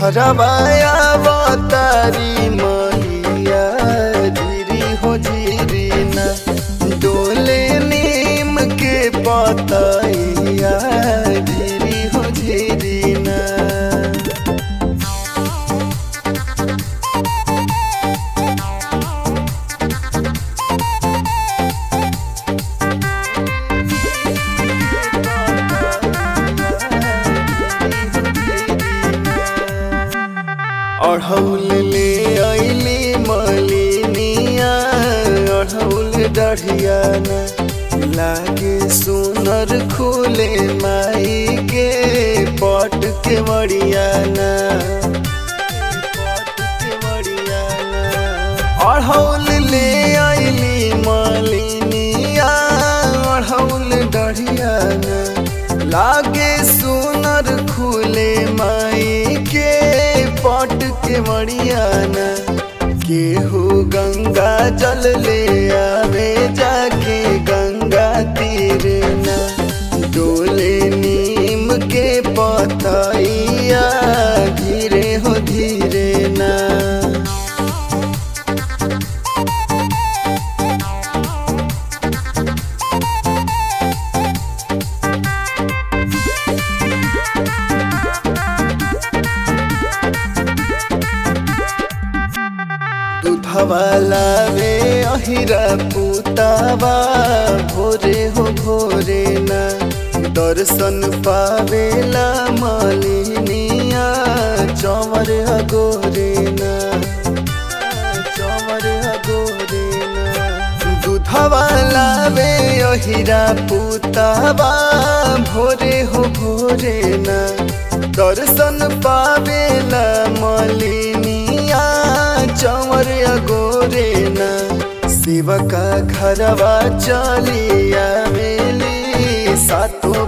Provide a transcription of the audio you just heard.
घरवाया बतारी मैया धीरी हो झीरी ना डोले नीम के पतैया धीरी हो झीरी ना अढ़ौल ले अइली मलिनिया अढ़ौल डढ़िया न लागे सुनर खुले माई के पट के मड़िया न अढ़ौल ले अइली मलिनिया अढ़ौल डढ़िया न लागे सुनर खुले माई के पट के मड़िया न केहू गंगा जल ले आवे जाके गंगा तीर न डोले नीम के पतैया धीरे हो धीरे ना दूधवा लावे अहिरा पुतावा भोरे हो भोरे ना दर्शन पावेला मालिनिया चमर अगोरे ना चमर अगोरे ना दूधवा लावे अहिरा पुतावा भोरे हो भोरे ना दर्शन पावेला मालिनिया चमर अगोरे ना शिव का घरवा चलिया मेली सातो